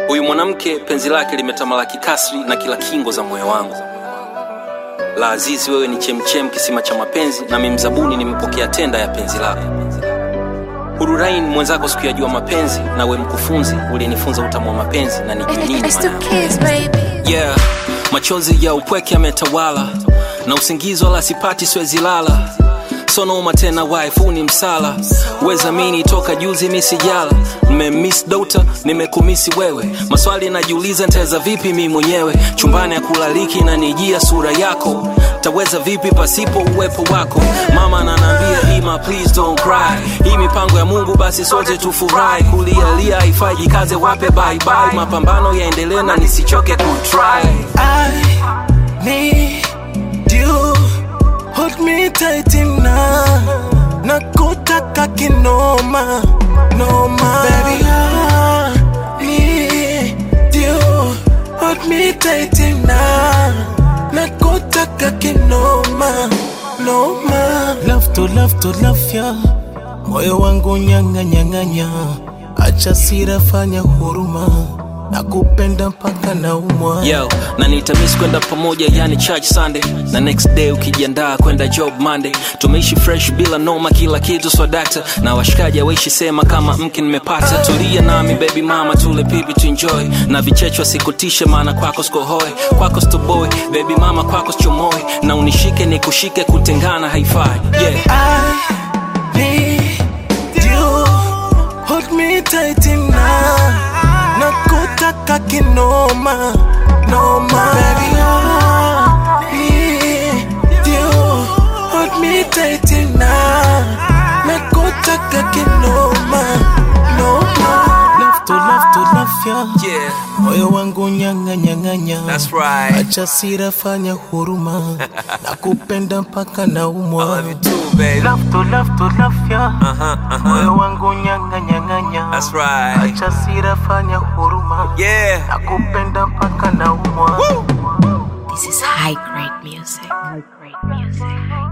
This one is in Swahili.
Huyu mwanamke penzi lake limetamalaki kasri na kila kingo za moyo wangu. La Azizi, wewe ni chemchem, kisima cha mapenzi, nami mzabuni nimepokea tenda ya penzi lako. Hururain mwenzako sikuyajua mapenzi, na we mkufunzi uliyenifunza utamu wa mapenzi na nijue nini It's the maana. kids, baby. Yeah, machozi ya upweke yametawala na usingizi wala sipati, siwezi lala sonoma tena, wife huu ni msala, weza mini toka juzi misijala, nimemiss dota, nimekumisi wewe, maswali najiuliza nitaweza vipi mi mwenyewe, chumbani ya kulaliki na nijia sura yako, taweza vipi pasipo uwepo wako, mama ananiambia Ima, please don't cry, hii mipango ya Mungu, basi sote tufurahi, kulialia haifai, jikaze wape bye bye, mapambano yaendelee na nisichoke kutry. I need you. Hold me tight enough. Nakutaka kinoma, noma. Baby, I need you. Hold me tight enough. Nakutaka kinoma, noma. Love to love to love ya. Moyo wangu nyanga nyanganya. Acha sira fanya huruma. Nakupenda mpaka naumwa. Yo, na nitamis kwenda pamoja yani church Sunday na next day ukijiandaa kwenda job Monday. Tumeishi fresh bila noma, kila kitu swadakta na washikaji waishi sema kama mke nimepata. Tulia nami baby mama, tule pipi tu enjoy na vichechwa sikutishe, maana kwako sikohoe, kwako stoboy baby mama, kwako sichomoe na unishike nikushike, kutengana haifai yeah. I need you. Hold me tight enough. Nakutaka kinoma, noma. Baby, I need you. Hold me tight enough. Nakutaka kinoma, noma. Love to love to love ya. Yeah, Moyo wangu nyanga nyanganya. that's right. Acha sira fanya huruma. Nakupenda mpaka naumwa. too baby. Love to love to love ya. Uh-huh, uh-huh. Moyo wangu nyanga nyanganya. That's right. Acha sira fanya huruma. Yeah. Nakupenda mpaka naumwa. This is high grade music. High grade music.